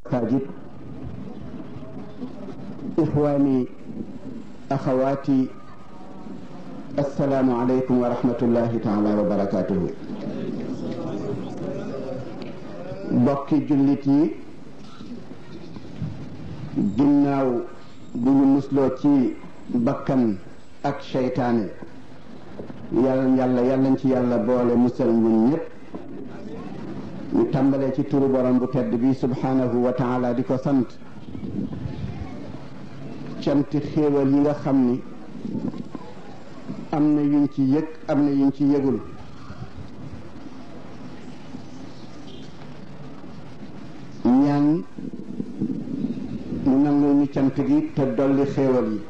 المساجد إخواني أخواتي السلام عليكم ورحمة الله تعالى وبركاته bokki jullit yi ginnaaw bu ñu musloo ci bakkan ak seytaane yàlla yàlla yàllañ ci yàlla boole musal ñun ñëpp ñu tàmbalee ci turu borom bu tedd bi subhanahu wa taala di ko sant canti xéewal yi nga xam ni am na yuñ ci yëg am na yuñ ci yëgul ñaan mu nangu ñu cant gi te dolli xéewal yi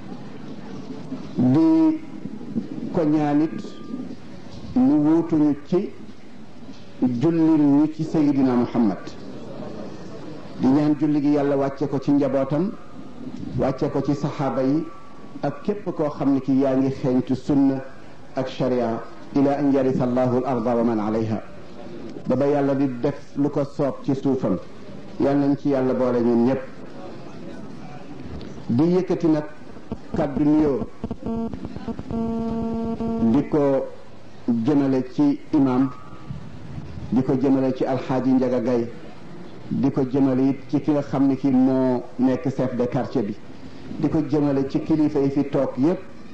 di ko ñaanit mu wuutuñu ci jullil ñu ci sayidina muhammad di ñaan julli gi yàlla wàcce ko ci njabootam wàcce ko ci saxaaba yi ak képp koo xam ne ki yaa ngi xeeñtu sunna ak sharia ila an yarisa allahu al arda wa man alayha ba ba yàlla di def lu ko soob ci suufam yal nañ ci yàlla boole ñun ñëpp di yëkkati nag kàddu nuyoo di ko jëmale ci imam di ko jëmale ci alxaaji Njaga Gay di ko jëmale it ci ki nga xam ne ki moo nekk chef de quartier bi di ko jëmale ci kilifa yi fi toog yépp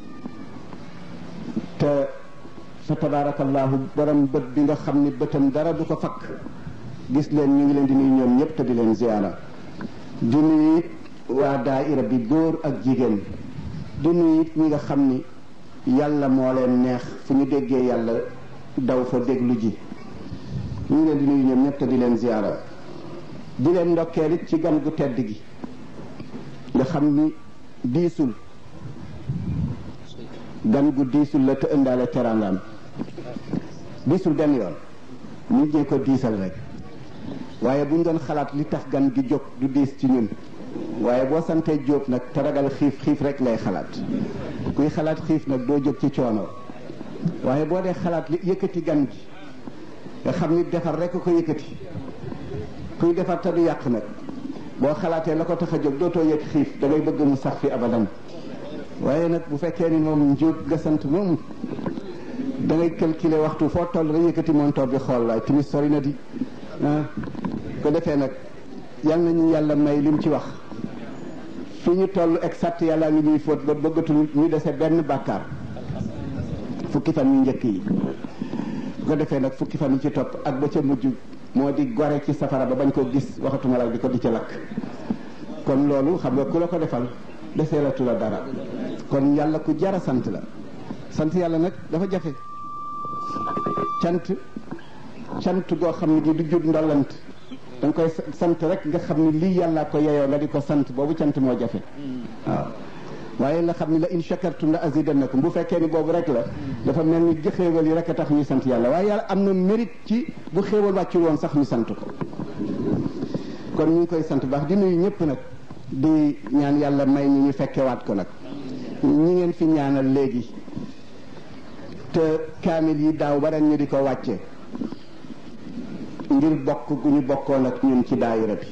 te fa tabarakallahu borom bët bi nga xam ni bëtam dara du ko fakk gis leen ñu ngi leen di nuyu ñoom ñëpp te di leen ziyaara di nuyu it waa daaira bi góor ak jigéen di nuyu it ñi nga xam ni yàlla moo leen neex fu ñu déggee yàlla daw fa déglu ji ñu ngi leen di nuyu ñoom ñëpp te di leen ziyaara di leen ndokkeel it ci gan gu tedd gi nga xam ni diisul gan gu diisul la te ëndaale teraangaam diisul benn yoon nit ñee ko diisal rek waaye bu ñu doon xalaat li tax gan gi jóg du diis ci ñun waaye boo santee jóob nag te ragal xiif xiif rek lay xalaat kuy xalaat xiif nag doo jóg ci coono waaye boo dee xalaat li yëkkati gan gi nga xam ni defar rek ko yëkkati kuy defar te du yàq nag boo xalaatee la ko tax a jóg dootoo yëg xiif da ngay bëgg mu sax fi abadan waaye nag bu fekkee ni moom njóob nga sant moom da ngay calculer waxtu foo toll rek yëkkati montoor bi xool laay timis sori na di ah ko defee nag yal nañu yàlla may lim ci wax fi ñu toll exact yàlla ngi ñuy fóot ba bëggatul ñu dese benn bàkkaar fukki fan yu njëkk yi bu ko defee nag fukki fan yi ci topp ak ba ca mujj moo di gore ci safara ba bañ ko gis waxatuma la di ko di ca lakk kon loolu xam nga ku la ko defal deseelatu la dara kon yàlla ku jara sant la sant yàlla nag dafa jafe cant cant goo xam ne gi du jur ndollant da nga koy sant rek nga xam ne lii yàlla ko yeyoo nga di ko sant boobu cant moo jafe waaw waaye nga xam ne la in shakartum la azidannakum bu fekkee ni boobu rek la dafa mel ni xéewal yi rek a tax ñuy sant yàlla waaye yàlla am na mérite ci bu xéewal wàccul woon sax ñu sant ko kon ñu ngi koy sant baax di nuyu ñëpp nag di ñaan yàlla may ñu ñu fekkewaat ko nag ñi ngeen fi ñaanal léegi te kaamil yi daaw ba ren ñu di ko wàcce ngir bokk gu ñu bokkoon ak ñun ci daayira bi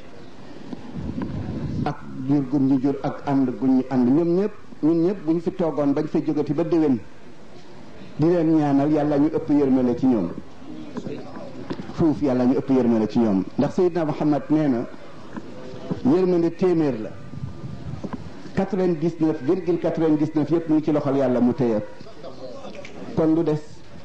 ak jur gu ñu jur ak ànd gu ñu ànd ñoom ñëpp ñun ñëpp bu ñu fi toogoon bañ fa jógati ba déwén di leen ñaanal yàlla ñu ëpp yërmale ci ñoom fuuf yàlla ñu ëpp yërmale ci ñoom ndax Seydina Muhammad nee na yërmande téeméer la quatre-vingt-dix-neuf virgule quatre-vingt-dix-neuf yëpp mu ngi ci loxol yàlla mu téye kon lu des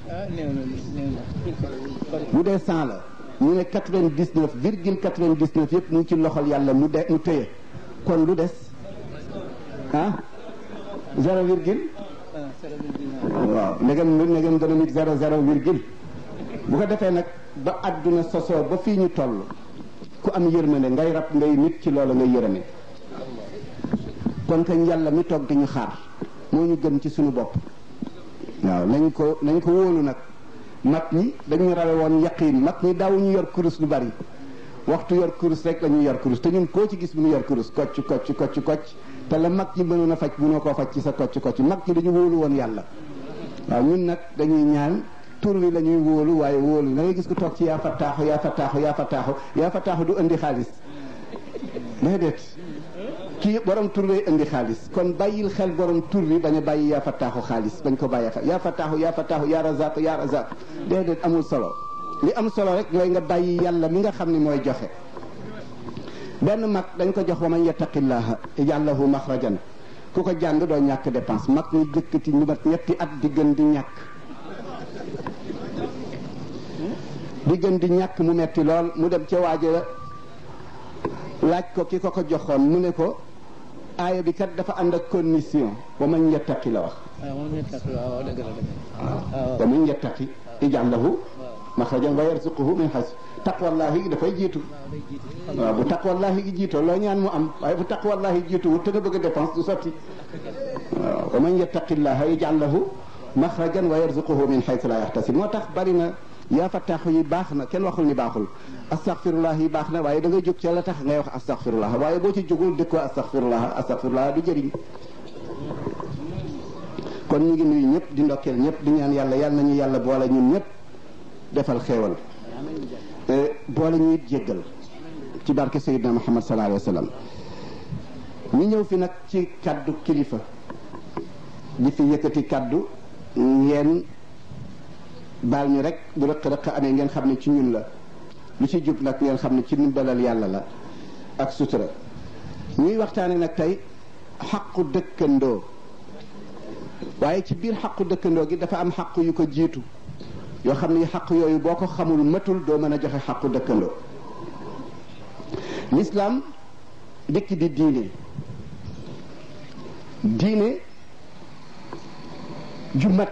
bu dee cent la ñu ne quatre-vingt-dix-neuf virgule quatre-vingt-dix-neuf yëpp mu ngi ci loxol yàlla mu de mu téye kon lu des ah zéro virgule waaw ndegam ndegam dana nit zéro zéro virgule bu ko defee nag ba àdduna sosoo ba fii ñu toll ku am yërmande ngay rab ngay nit ci loolu ngay yërëme kon kañ yàlla mi toog di ñu xaar moo ñu gën ci suñu bopp waaw nañ ko nañ ko wóolu nag mag ñi dañu rawe woon yaqiin mag ñi daawuñu yor kurus lu bari waxtu yor kurus rek la ñuy yor kurus te ñun koo ci gis mu ngi yor kurus kocc kocc kocc kocc te la mag ñi mënoon a faj mënoo koo faj ci sa kocc kocc mag ñi dañu wóolu woon yàlla waaw ñun nag dañuy ñaan tur wi la ñuy wóolu waaye wóolu da ngay gis ko toog ci yaa fattaaxu yaa fattaaxu yaa fattaaxu yaa fattaaxu du indi xaalis déedéet kii borom tur lay indi xaalis kon bàyyil xel borom tur bi bañ a bàyyi yaa fataaxu xaalis bañ ko bàyyi xel yaa fataaxu yaa fataaxu yaa razaq yaa razaq déedéet amul solo li am solo rek mooy nga bàyyi yàlla mi nga xam ne mooy joxe benn mag dañ ko jox wa man yattaqillaha yaj'al lahu maxrajan ku ko jàng doo ñàkk dépense mag ñu jëkkati ñu mat ñetti at di gën di ñàkk di gën di ñàkk mu metti lool mu dem ca waaja laaj ko ki ko ko joxoon mu ne ko aaya bi kat dafa ànd ak condition wa man yattaqi la wax wa man yattaqi yaj'al lahu maxrajan wa yarzuquhu min xas taqwallahi dafay jiitu waaw bu taqwallahi gi jiitoo loo ñaan mu am waaye bu taqwallahi jiitu wut te nga bëgg a dépense du sotti waaw wa man yattaqillaha yaj'al lahu maxrajan wa yarzuquhu min xaytu la yaxtasib moo tax bari na yaa fataaxu yi baax na kenn waxul ni baaxul astaghfirullah yi baax na waaye da ngay jóg ca la tax ngay wax astaghfirullah waaye boo ci jógul dëkkoo astaghfirullah astaghfirullah du jëriñ kon ñu ngi nuyu ñëpp di ndokkeel ñëpp di ñaan yàlla yàlla nañu yàlla boole ñun ñëpp defal xéewal boole ñu it jéggal ci barke Seydina Muhammad sallallahu alayhi wa sallam ñu ñëw fi nag ci kaddu kilifa di fi yëkkati kaddu ngeen baal ñu rek bu rëq-rëq amee ngeen xam ne ci ñun la lu ci jub nag ngeen xam ne ci ndimbalal yàlla la ak sutura ñuy waxtaane nag tey xaqu dëkkandoo waaye ci biir xaqu dëkkandoo gi dafa am xaq yu ko jiitu yoo xam ne xaq yooyu boo ko xamul matul doo mën a joxe xaqu dëkkandoo lislaam dikk di diine diine ju mat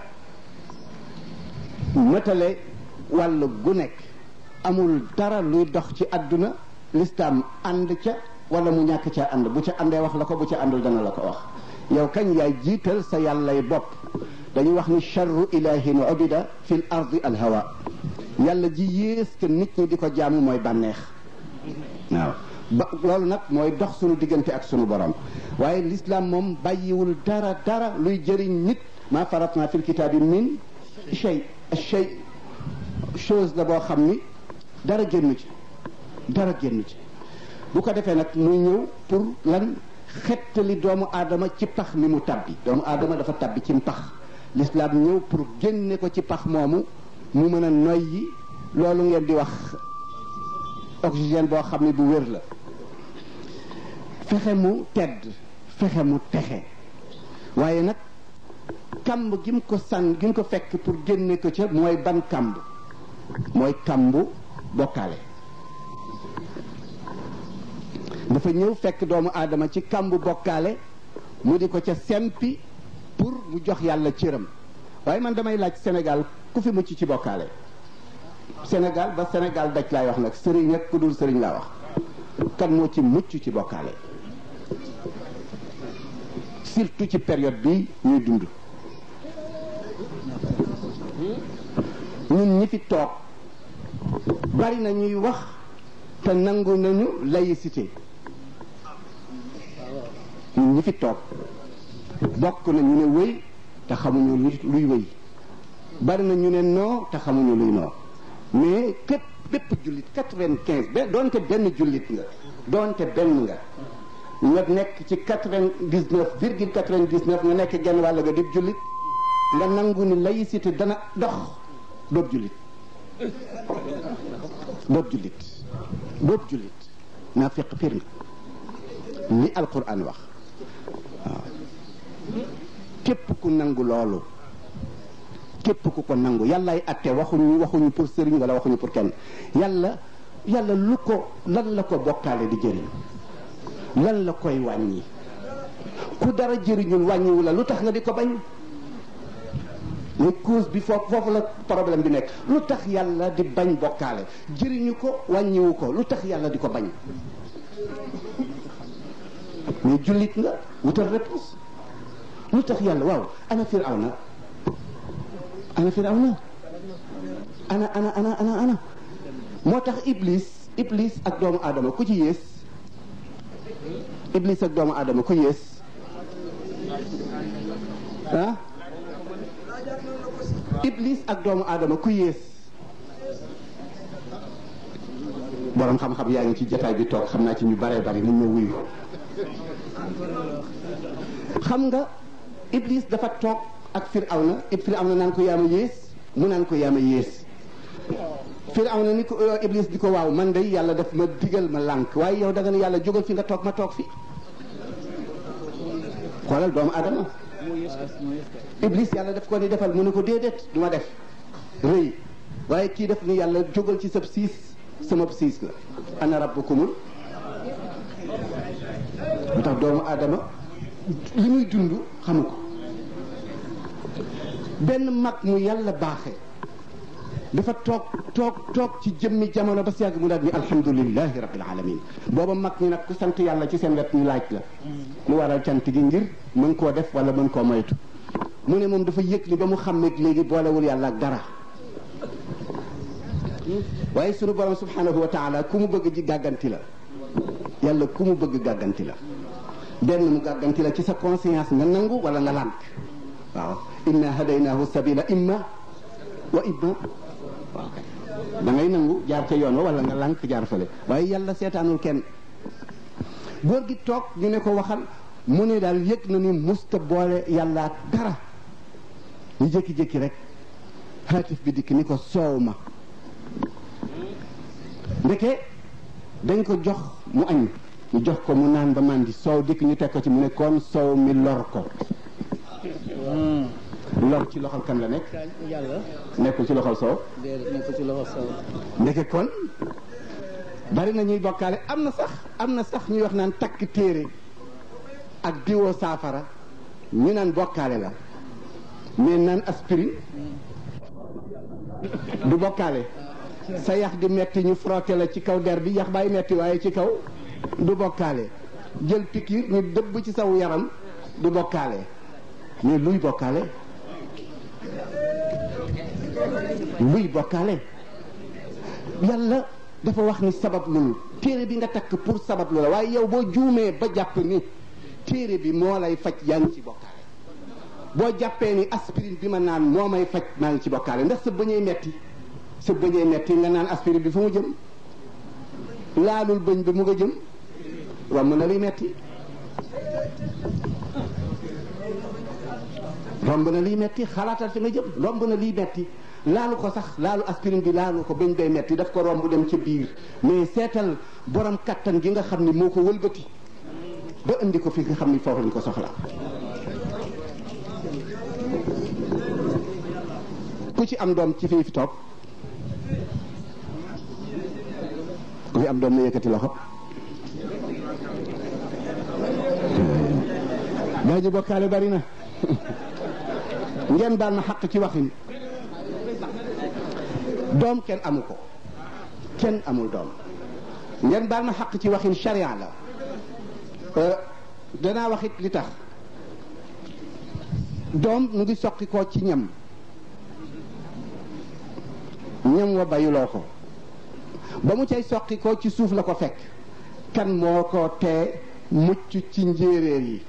matale wàll gu nekk amul dara luy dox ci àdduna lislaam ànd ca wala mu ñàkk ca ànd bu ca àndee wax la ko bu ca àndul dana la ko wax yow kañ yaay jiital sa yàllay bopp dañuy wax ni charru ilahin ubida fi l ardi al hawa yàlla ji yées que nit ñi di ko jaamu mooy bànneex waaw ba loolu nag mooy dox sunu diggante ak sunu borom waaye l'islam moom bàyyiwul dara dara luy jëriñ nit maa faratna fil kitaabi min shay shay chose la boo xam ni dara génn ci dara génn ci bu ko defee nag muy ñëw pour lan xettali doomu aadama ci pax mi mu tabbi doomu aadama dafa tabbi ci pax l'islam ñëw pour génne ko ci pax moomu mu mën a noyyi loolu ngeen di wax oxygène boo xam ne bu wér la fexe mu tedd fexe mu texe waaye nag kamb gi mu ko sànn gi mu ko fekk pour génne ko ca mooy ban kamb mooy kambu bokkaale dafa ñëw fekk doomu aadama ci kambu bokkaale mu di ko ca sempi pour mu jox yàlla cëram waaye man damay laaj Sénégal ku fi mucc ci bokkaale Sénégal ba Sénégal daj laay wax nag sëriñ ak ku dul sëriñ laa wax kan moo ci mucc ci bokkaale surtout ci période bi ñuy dund ñun ñi fi toog bari na ñuy wax te nangu nañu laïcité ñun ñi fi toog bokk na ñu ne wëy te xamuñu luy wëy bari na ñu ne noo te xamuñu luy noo mais képp bépp jullit quatre-vingt-quinze ba doonte benn jullit nga doonte benn nga nga nekk ci quatre-vingt-dix-neuf virgule quatre-vingt-dix-neuf nga nekk genn wàll nga di jullit nga nangu ni laïcité dana dox doob jullit doob jullit doob jullit naa fekk pir nga li alquran wax waaw képp ku nangu loolu képp ku ko nangu yàllaay atte waxuñu waxuñu pour sëriñ wala waxuñu pour kenn yàlla yàlla lu ko lan la ko bokkaale di jëriñ lan la koy wàññi ku dara jëriñul wàññiwu la lu tax nga di ko bañ mais cause bi foofu foofu la problème bi nekk lu tax yàlla di bañ bokkaale jëriñu ko wàññiwu ko lu tax yàlla di ko bañ mais jullit nga wutal réponse lu tax yàlla waaw ana firawna ana firawna ana ana ana ana ana moo tax iblis iblis ak doomu aadama ku ci yées iblis ak doomu aadama ku yées ah iblis ak doomu aadama ku yées borom xam-xam yaa ngi ci jataay bi toog xam naa ci ñu baree bari nañ ma wuyu xam nga iblis dafa toog ak firawna it firawna naan ko yaama yées mu naan ko yaama yées firawna ni ko iblis di ko waaw man de yàlla daf ma digal ma lànk waaye yow da nga ne yàlla jógal fi nga toog ma toog fi xoolal doomu adama iblis yàlla daf ko ni defal mu ne ko déedéet du ma def rëy waaye kii def ni yàlla jógal ci sab siis sama siis la ana rabbukumul mu tax doomu adama li muy dund xamu ko benn mag mu yàlla baaxee dafa toog toog toog ci jëmmi jamono ba si yàgg mu daal ni alhamdulilahi rabbil alamin booba mag ñi nag ku sant yàlla ci seen wet ñu laaj la lu waral cant gi ngir mën koo def wala mën koo moytu mu ne moom dafa yëg ni ba mu xam ne léegi boolewul yàlla ak dara waaye sunu borom subhanahu wa taala ku mu bëgg ji gàgganti la yàlla ku mu bëgg gàgganti la benn mu gàgganti la ci sa conscience nga nangu wala nga lànk waaw inna hadaynahu sabila imma wa imma waaw kay da ngay nangu jaar ca yoon wa wala nga lànk jaar fële waaye yàlla seetaanul kenn góor gi toog ñu ne ko waxal mu ne daal yëg na ni musta boole yàlla ak dara ñu jékki-jékki rek haatif bi dikk ni ko soow ma ndeke dañ ko jox mu añ ñu jox ko mu naan ba màndi soow dikk ñu teg ko ci mu ne kon soow mi lor ko lor ci loxol kan la nekk yàlla nekkul ci loxol soow déedéet nekk ci loxo saw ndeke kon bari na ñuy bokkaale am na sax am na sax ñuy wax naan takk téere ak diwoo saafara ñu naan bokkaale la mais naan aspirine du bokkaale sa yax di metti ñu frotté la ci kaw der bi yax baay metti waaye ci kaw du bokkaale jël pikiir ñu dëbb ci saw yaram du bokkaale mais luy bokkaale luy bokkaale yàlla dafa wax ni sabab lul téere bi nga takk pour sabab lu la waaye yow boo juumee ba jàpp ni téere bi moo lay faj yaa ngi ci bokkaale boo jàppee ni aspirine bi ma naan moo may faj maa ngi ci bokkaale ndax sa bëñee metti sa bëñee metti nga naan aspirine bi fu mu jëm laalul bëñ bi mu nga jëm romb na liy metti romb na liy metti xalaatal fi nga jëm romb na liy metti laalu ko sax laalu aspirine bi laalu ko bañ day metti daf ko romb dem ca biir mais seetal borom kattan gi nga xam ni moo ko wëlbati ba indi ko fi nga xam ni foofu lañ ko soxla ku ci am doom ci fii fi toog ku fi am doom na yëkkati loxo daa ji bokkaale bari na ngeen baal ma xaq ci waxin doom kenn amu ko kenn amul doom ngeen baal ma xaq ci waxin charia la danaa waxit li tax doom mu ngi soqi ko ci ñam ñam wa bayuloo ko ba mu cay soqi ko ci suuf la ko fekk kan moo ko tee mucc ci njéeréer yi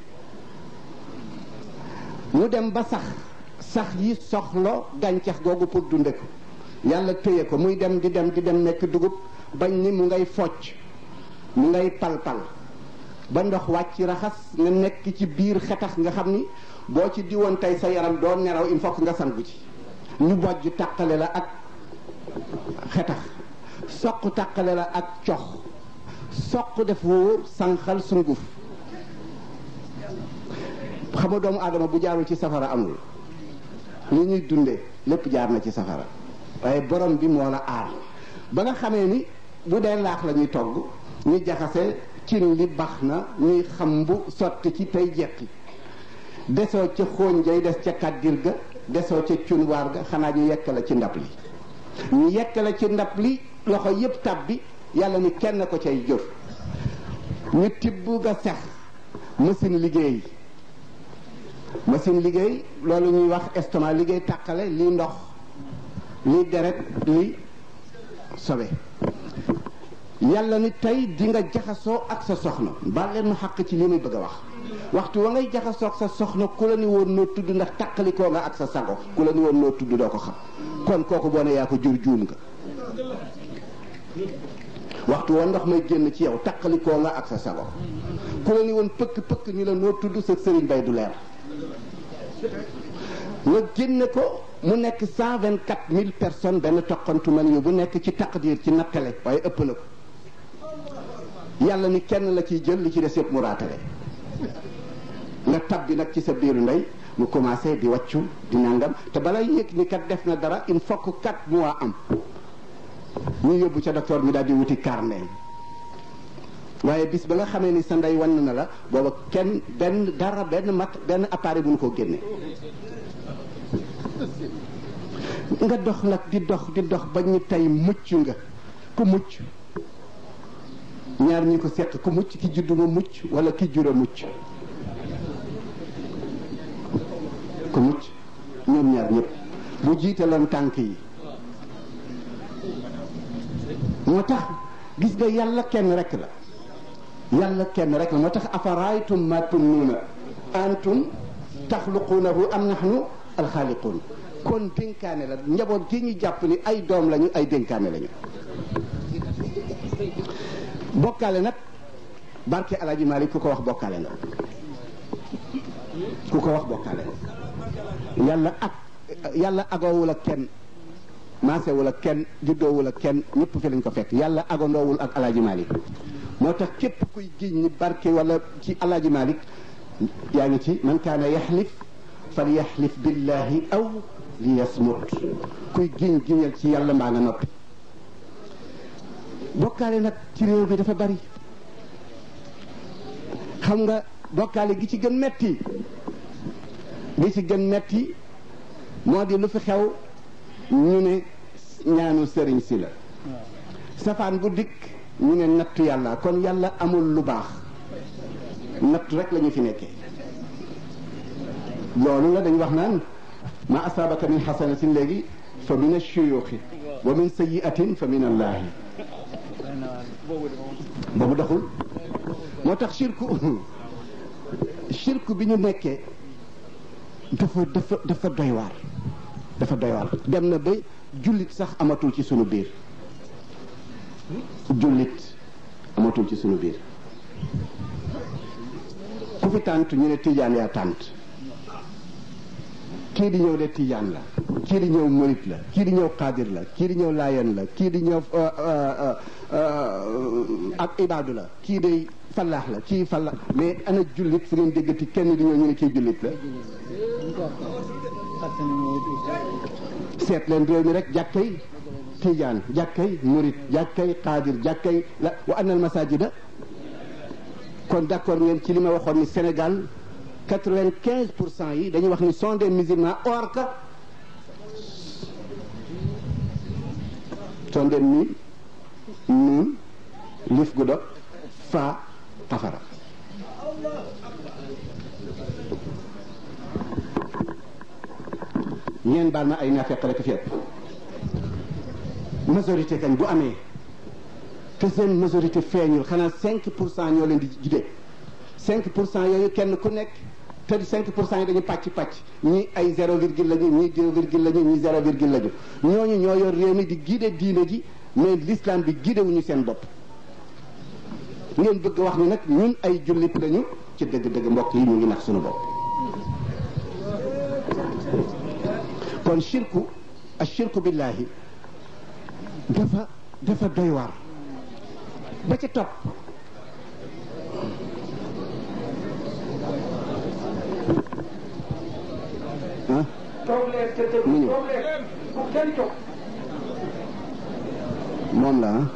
mu dem ba sax sax yi soxlo gàncax googu pour dunde ko yàlla téye ko muy dem di dem di dem nekk dugub bañ ni mu ngay focc mu ngay palpal ba ndox wàcc raxas nga nekk ci biir xetax nga xam ni boo ci diwoon tey sa yaram doo nelaw il faut que nga sangu ci ñu bojj tàqale la ak xetax soq tàqale la ak cox soq def wóor sànqal sunguf xam nga doomu aadama bu jaarul ci safara amul li ñuy dunde lépp jaar na ci safara waaye borom bi moo la aar ba nga xamee ni bu dee laax la ñuy togg ñu jaxase cin li bax na ñuy xam bu sotti ci tey jeqi desoo ca xooñ jay des ca kàddir ga desoo ca cunwaar ga xanaa ñu yekk la ci ndab li ñu yekk la ci ndab li loxo yépp tab bi yàlla ni kenn ko cay jëf ñu tibb ga sex machine liggéey machine liggéey loolu ñuy wax estomac liggéey tàqale lii ndox lii deret lii sobe yàlla ni tey di nga jaxasoo ak sa soxna baal leen ma xàq ci li muy bëgg a wax waxtu wa ngay jaxasoo ak sa soxna ku la ni woon noo tudd ndax tàqalikoo nga ak sa sago ku la ni woon noo tudd doo ko xam kon kooku boo ne yaa ko jur juum nga waxtu wa ndox may génn ci yow taqalikoo nga ak sa sago ku la ni woon pëkk pëkk ni la noo tudd sa sëriñ bay du leer nga génne ko mu nekk cent vingt quatre mille personnes benn toqantu man yu bu nekk ci taqdir ci nattale waaye ëpp na ko yàlla ni kenn la ciy jël li ci des yëpp mu raatale nga tabbi nag ci sa biiru ndey mu commencé di wàccu di nangam te balay yëg ni kat def na dara il faut que quatre mois am ñu yóbbu ca docteur bi daal di wuti carnet waaye bis ba nga xamee ni sa ndey wan na la booba kenn benn dara benn mat benn appareil bu ñu ko génne nga dox nag di dox di dox ba ñu tey mucc nga ku mucc ñaar ñi ko seq ku mucc ki juddu ma mucc wala ki jura mucc ku mucc ñoom ñaar ñëpp bu jiitaloon tànk yi moo tax gis nga yàlla kenn rek la yàlla kenn rek la moo tax afaraytum ma tunnuuna antum taxluquunahu am nahnu alxaaliquun kon dénkaane la njaboot gi ñu jàpp ni ay doom lañu ay dénkaane lañu bokkaale nag barke Alaaji Maalik ku ko wax bokkaale nga ku ko wax bokkaale nga yàlla ak yàlla agoowul ak kenn maasewul ak kenn juddoowul ak kenn ñëpp fi lañ ko fekk yàlla agondoowul ak Alaaji Maalik moo tax képp kuy giñ ni barke wala ci Alaaji Maalik yaa ngi ci man kaana yaxlif fal yaxlif billahi aw li yasmut kuy giñ giñal ci yàlla mbaa nga noppi bokkaale nag ci réew mi dafa bari xam nga bokkaale gi ci gën metti gi ci gën metti moo di lu fi xew ñu ne ñaanu sëriñ si la safaan bu dikk ñu ne nattu yàlla kon yàlla amul lu baax nattu rek la ñu fi nekkee loolu la dañ wax naan ma asaabaka min xasanatin léegi fa min ashuyuxi wa min sayiatin fa min allahi boobu doxul moo tax shirku shirku bi ñu nekkee dafa dafa dafa doy waar dafa doy waar dem na ba jullit sax amatul ci sunu biir jullit amatul ci sunu biir ku fi tànt ñu ne tijaan yaa tànt kii di ñëw de tijaan la kii di ñëw murit la kii di ñëw xaadir la kii di ñëw laayen la kii di ñëw ak ibaadu la kii day fallaax la kii fallaax mais ana jullit fu ngeen déggati kenn di ñëw ñu ne kii jullit la seet leen réew mi rek jàkkay tijaan jàkkay murit jàkkay xaadir jàkkay la wa annal masajida kon d'accord ngeen ci li ma waxoon ni Sénégal quatre-vingt-quinze pour cent yi dañuy wax ni sont des musulmans or que sont des mi nuun lif gu dog fa xafara ngeen baal ma ay naafeq rek fi ëpp majorité kañ bu amee te seen majorité feeñul xanaa cinq pour cent ñoo leen di jide cinq pour cent yooyu kenn ku nekk te cinq pour cent yi dañu pàcc pàcc ñii ay zéro virgule lañu ñii deux virgule lañu ñii zéro virgule lañu ñooñu ñoo yor réew mi di guider diine ji mais l'islam bi guider wuñu seen bopp ngeen bëgg wax ni nag ñun ay jullit lañu ci dëgg-dëgg mbokk yi ñu ngi nax suñu bopp kon shirku ak shirku billahi dafa dafa doy waar ba ca topp ah toog leen te déglu mu ñëw toog leen bu kenn toog moom la ah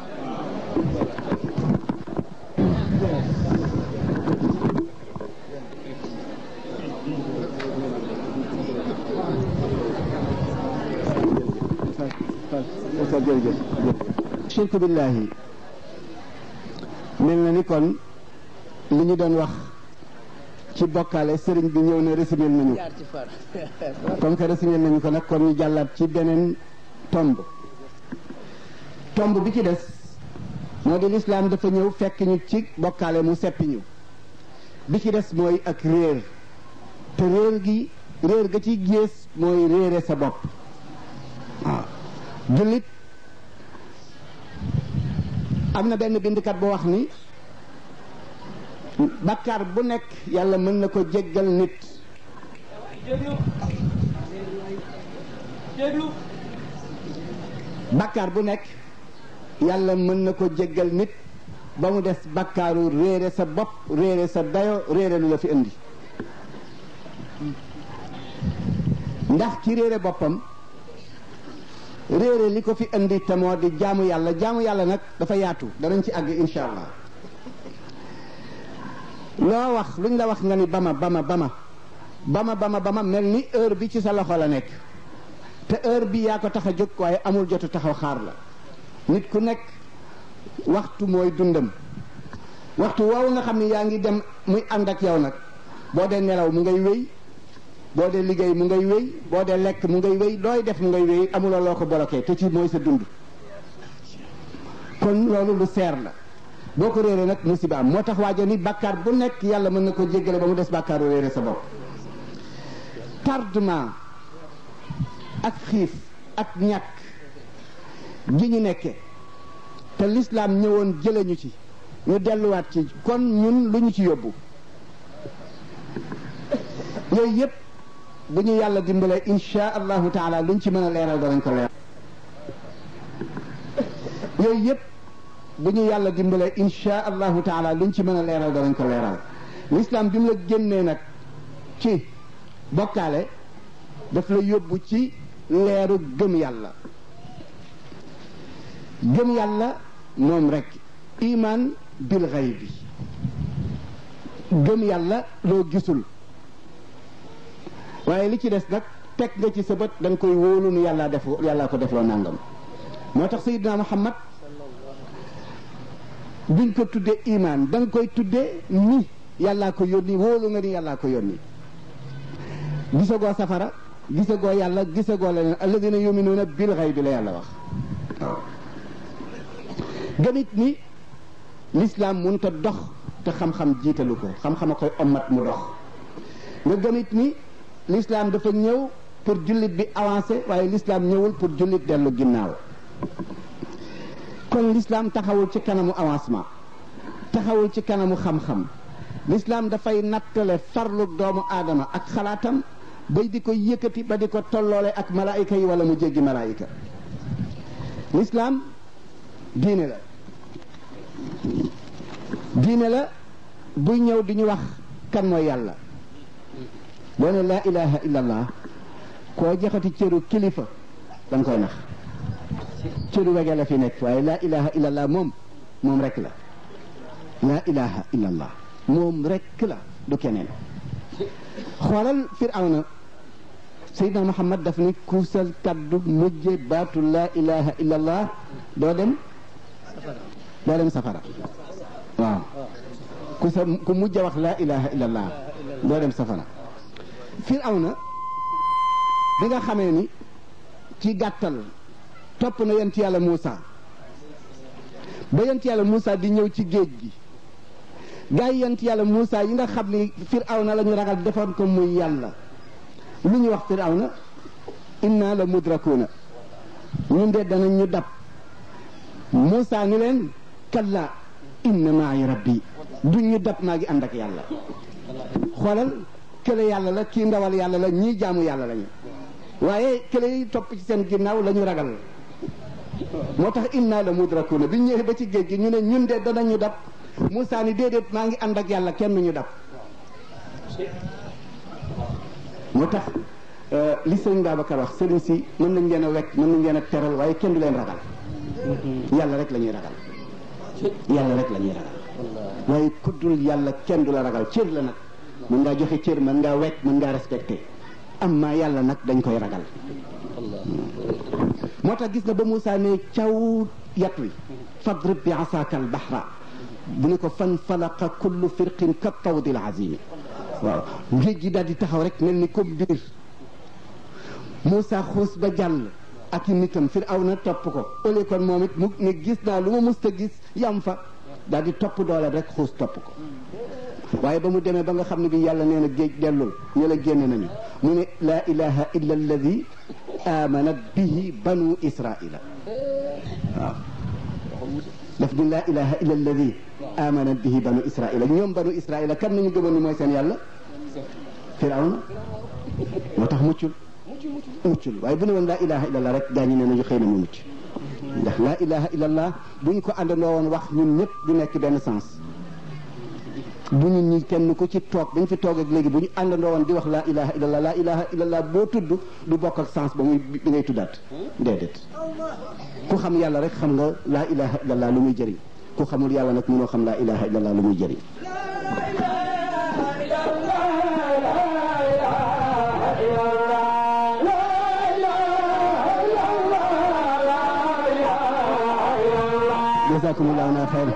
jërëjëf shirku billahi mel na ni kon li ñu doon wax ci bokkaale sëriñ bi ñëw na résumé nañu jaar ci far comme que résumé nañu ko nag kon ñu jàllaat ci beneen tomb tomb bi ci des moo di lislaam dafa ñëw fekk ñu ci bokkaale mu seppi ñu bi ci des mooy ak réer te réer gi réer ga ci gées mooy réere sa bopp waaw jullit am na benn bindkat bu wax ni bakkaar bu nekk yàlla mën na ko jéggal nit déglu déglu bakkaar bu nekk yàlla mën na ko jéggal nit ba mu des bakkaaru réere sa bopp réere sa dayo réere lu la fi indi ndax ki réere boppam réere li ko fi indi te moo di jaamu yàlla jaamu yàlla nag dafa yaatu danañ ci àgg insha allah loo wax luñ la wax nga ni bama bama bama bama bama bama mel ni heure bi ci sa loxo la nekk te heure bi yaa ko tax a jóg waaye amul jotu taxaw xaar la nit ku nekk waxtu mooy dundam waxtu woowu nga xam ne yaa ngi dem muy ànd ak yow nag boo dee nelaw mu ngay wéy boo dee liggéey mu ngay wéy boo dee lekk mu ngay wéy looy def mu ngay wéy amuloo loo ko bloqué te ci mooy sa dund kon loolu lu seer la boo ko réeree nag musiba am moo tax waajo ni bàkkaar bu nekk yàlla mën na ko jéggale ba mu des bàkkaaru réere sa bopp tardement ak xiif ak ñàkk gi ñu nekke te lislaam ñëwoon jële ñu ci ñu delluwaat ci kon ñun lu ñu ci yóbbu yooyu yëpp bu ñu yàlla dimbalee insha allahu taala luñ ci mën a leeral danañ ko leeral yooyu yëpp bu ñu yàlla dimbalee insha allahu taala luñ ci mën a leeral danañ ko leeral lislaam bi mu la génnee nag ci bokkaale daf la yóbbu ci leeru gëm yàlla gëm yàlla moom rek iman bil xaybi gëm yàlla loo gisul waaye li ci des nag teg nga ci sa bët da nga koy wóolu nu yàllaa def yàllaa ko defloo nàngam moo tax sayidina muhammad duñ ko tuddee iman da nga koy tuddee ni yàllaa ko yónni wóolu nga ni yàllaa ko yónni gisagoo safara gisagoo yàlla gisagoo leneen alladina yuminuuna bil xaybi la yàlla wax waaw gëmit ni lislaam mënut a dox te xam-xam jiitalu ko xam-xam a koy ommat mu dox nga gëmit ni lislaam dafa ñëw pour jullit bi avancé waaye lislaam ñëwul pour jullit dellu ginnaaw kon lislaam taxawul ci kanamu avancement taxawul ci kanamu xam-xam lislaam dafay nattale farlu doomu aadama ak xalaatam bay di ko yëkkati ba di ko tolloole ak malaayika yi wala mu jéggi malaayika lislaam diine la diine la buy ñëw di ñu wax kan mooy yàlla boo ne laa ilaha illallah koo joxati cëru kilifa da nga koy nax cëru wege la fi nekk waaye laa ilaha illallah moom moom rek la laa ilaha illallah moom rek la du keneen xoolal firawna Seydina Muhammad daf ni kuusal kaddu mujje baatu laa ilaha illallah doo dem doo dem safara waaw ku sa ku mujj wax laa ilaha illallah doo dem safara firawna bi nga xamee ni ci gàttal topp na yent yàlla Muusa ba yent yàlla Muusa di ñëw ci géej gi gaa yi yent yàlla Muusa yi nga xam ni firawna la ñu ragal defoon ko muy yàlla lu ñu wax firawna inna la mudrakuuna ñun de danañ ñu dab Muusa ni leen kalla inna maay rabbi duñ ñu dab maa ngi ànd ak yàlla xoolal kële yàlla la kii ndawal yàlla la ñii jaamu yàlla lañu waaye kële yi topp ci seen ginnaaw la ñu ragal moo tax inna la mudrakuuna bi ñëwee ba ci géej gi ñu ne ñun de danañu dab Muusa ni déedéet maa ngi ànd ak yàlla kenn ñu dab moo tax li sëriñ Babacar wax sëriñ si mën nañ leen a wekk mën nañ leen a teral waaye kenn du leen ragal yàlla rek la ñuy ragal yàlla rek la ñuy ragal waaye kuddul yàlla kenn du la ragal cër la nag mën ngaa joxe cër mën ngaa wekk mën ngaa respecté amma yàlla nag dañ koy ragal moo tax gis nga ba Moussa ne caw yat wi fadrib bi asaaka al bahra bu ne ko fan falaqa kullu firqin ka tawdi al azimi waaw géej gi daal di taxaw rek mel ni comme biir Moussa xuus ba jàll ak i nitam Firawna topp ko ëllëg kon moom it mu ne gis naa lu ma musta gis yam fa daal di topp doole rek xuus topp ko waaye ba mu demee ba nga xam ne bi yàlla nee na géej dellul ñu la génne nañu mu ne laa ilaha illa alladi amanat bihi banu israila waaw daf di laa ilaha illa alladi amanat bihi banu israila ñoom banu israila kan nañu gëmoon ni mooy seen yàlla firawna moo tax muccul muccul waaye bu ne woon laa ilaha illa allah rek gaa ñi ne nañu xëy na mu mucc ndax laa ilaha illa allah bu ñu ko àndandoo woon wax ñun ñëpp du nekk benn sens bu ñun ñi kenn ku ci toog dañ fi toog ak léegi bu ñu àndandoo woon di wax laa ilaha illallah laa ilaha illallah boo tudd du bokk ak sens ba muy bi ngay tuddaat déedéet ku xam yàlla rek xam nga laa ilaha illallah lu muy jëriñ ku xamul yàlla nag mënoo xam laa ilaha illallah lu muy jëriñ jazakumullahu xayran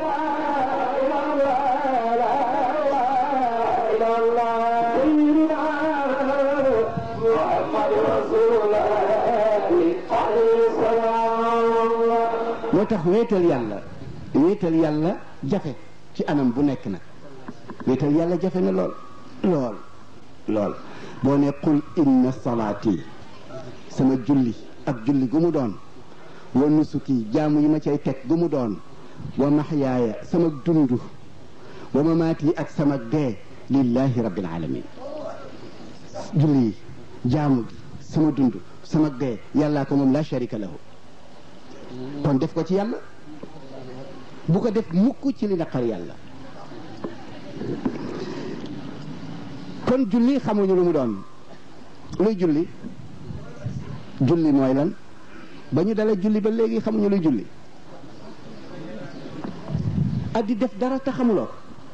moo tax wéetal yàlla wéetal yàlla jafe ci anam bu nekk nag wéetal yàlla jafe na lool lool lool boo ne qul inna salaati sama julli ak julli gu mu doon wa nusuki jaamu yi ma cay teg gu mu doon wa maxyaaya sama dund wa mamaati ak sama dee lillahi rabbil alamin julli yi jaamu gi sama dund sama dee yàllaa ko moom la sharika lahu kon def ko ci yàlla bu ko def mukk ci li naqar yàlla kon julli xamuñu lu mu doon luy julli julli mooy lan ba ñu dalee julli ba léegi xamuñu luy julli ak di def dara te xamuloo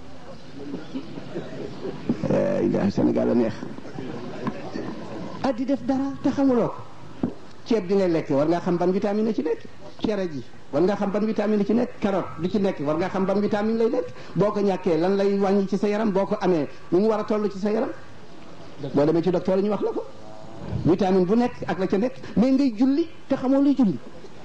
ilahi Sénégal a neex ak di def dara te xamuloo ko ceeb bi ngay lekk war ngaa xam ban vitamine la ci nekk cere ji war ngaa xam ban vitamine la ci nekk carotte bi ci nekk war ngaa xam ban vitamine lay nekk boo ko ñàkkee lan lay wàññi ci sa yaram boo ko amee nu mu war a toll ci sa yaram boo demee ci docteur ñu wax la ko vitamine bu nekk ak la ca nekk mais ngay julli te xamoo luy julli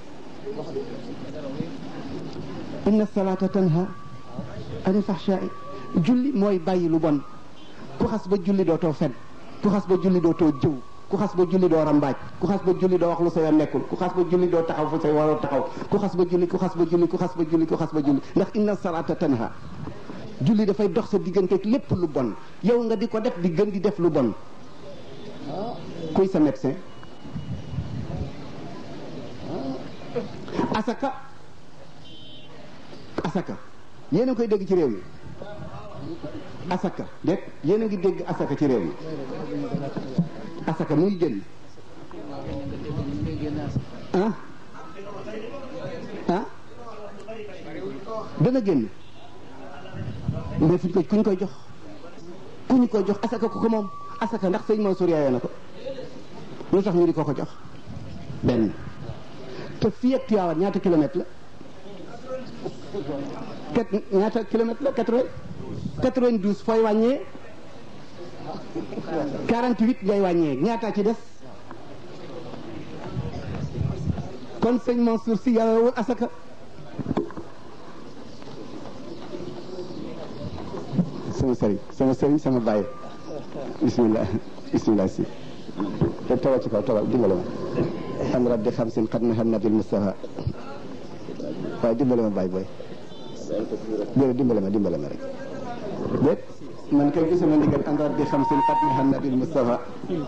inna salata tanha anil fahsha'i julli mooy bàyyi lu bon ku xas ba julli dootoo fen ku xas ba julli dootoo jëw ku xas ba julli doo rambaaj ku xas ba julli doo wax lu sa yoon nekkul ku xas ba julli doo taxaw fu say waroo taxaw ku xas ba julli ku xas ba julli ku xas ba julli ku xas ba julli ndax inna salata tanha julli dafay dox sa diggante lépp lu bon yow nga di ko def di gën di def lu bon kuy sa médecin asaka asaka yéen a koy dégg ci réew mi asaka dégg yéen a ngi dégg asaka ci réew mi asaka mu ngi génn ah ah dana génn mais fuñ ko kuñ koy jox ku ñu koy jox asaka ku ko moom asaka ndax sëñ Mansour yaayoo na ko lu tax ñu di ko ko jox benn te fii ak Tiwaawan ñaata kilomètre la kat ñaata kilomètre la quatre-vingt quatre-vingt-douze fooy wàññee quarante-huit ngay wàññee ñaata ci des kon sëñ Mansour si yaayowul asaka sama sëriñ sama sëriñ sama bàyyi bismillah bismillah si te tawal ci kaw tawal dimbale ma am rabbi xam sin xat na xam nabil Mustafa waaye dimbale ma bàyyi booy déedéet dimbale ma dimbale ma rek déet man kay gisuma ndigal am rabbi xam sin xat na xam nabil Mustafa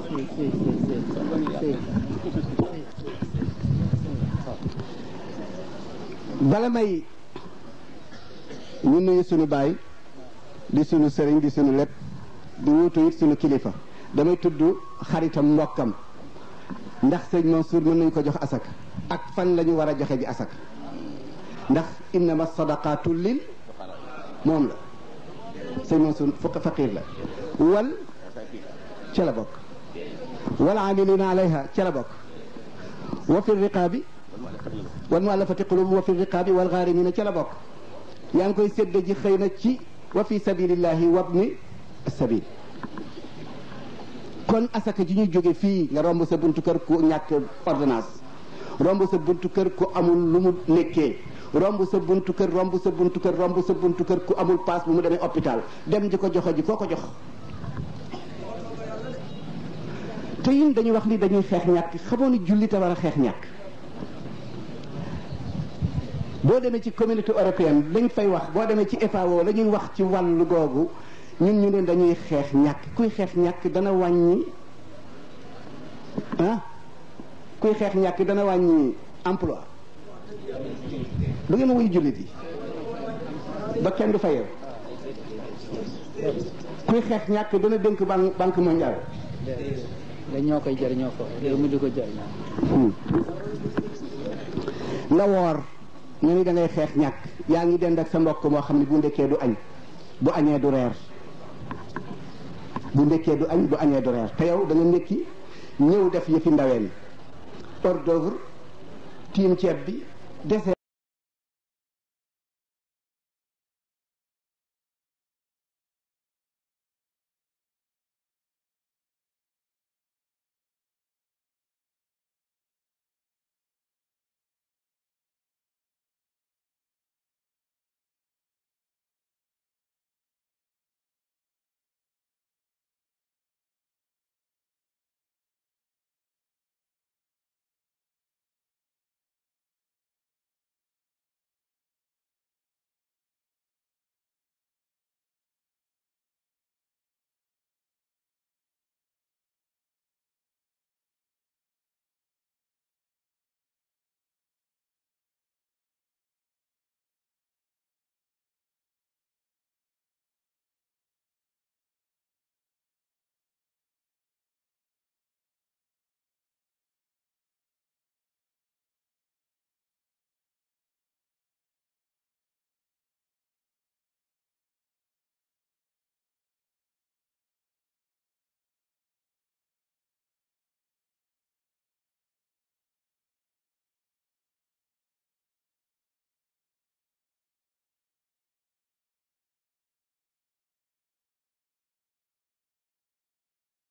bala may ñu nuyu sunu baay di sunu sëriñ di sunu lépp di wuutu it sunu kilifa damay tudd xaritam mbokkam ndax sëñ Mansour mën nañu ko jox asaka ak fan la ñu war a joxe ji asaka ndax innama sadaqatu lil moom la sëñ Mansour fukk faqir la wal ca la bokk wal amilina alayha ca la bokk wa fi riqaabi wal muallafati qulubu wa fi riqaabi wal gaarimina ca la bokk yaa ngi koy sédd ji xëy na ci wa fi sabilillahi wabni sabil kon asaka ji ñuy jóge fii nga romb sa buntu kër ku ñàkk ordonnance romb sa buntu kër ku amul lu mu nekkee romb sa buntu kër romb sa buntu kër romb sa buntu kër ku amul paas bu mu demee hôpital dem di ko joxe ji koo ko jox te yin dañuy wax ni dañuy xeex ñàkk xamoo ni jullit a war a xeex ñàkk boo demee ci communauté européenne lañ fay wax boo demee ci FAO la ñuy wax ci wàllu googu ñun ñu ne dañuy xeex ñàkk kuy xeex ñàkk dana wàññi ah kuy xeex ñàkk dana wàññi emploi du ngeen wuy jullit yi ba kenn du fayew kuy xeex ñàkk dana dénk ban banque mondiale da ñoo koy jëriñoo ko réew mi di ko jëriñoo nga woor nga ni da ngay xeex ñàkk yaa ngi dend ak sa mbokk moo xam ne bu ndekkee du añ bu añee du reer bu ndekkee du añ bu añee du reer te yow da nga ndekki ñëw def yëfi ndaween hors d'œuvre tiim ceeb bi dese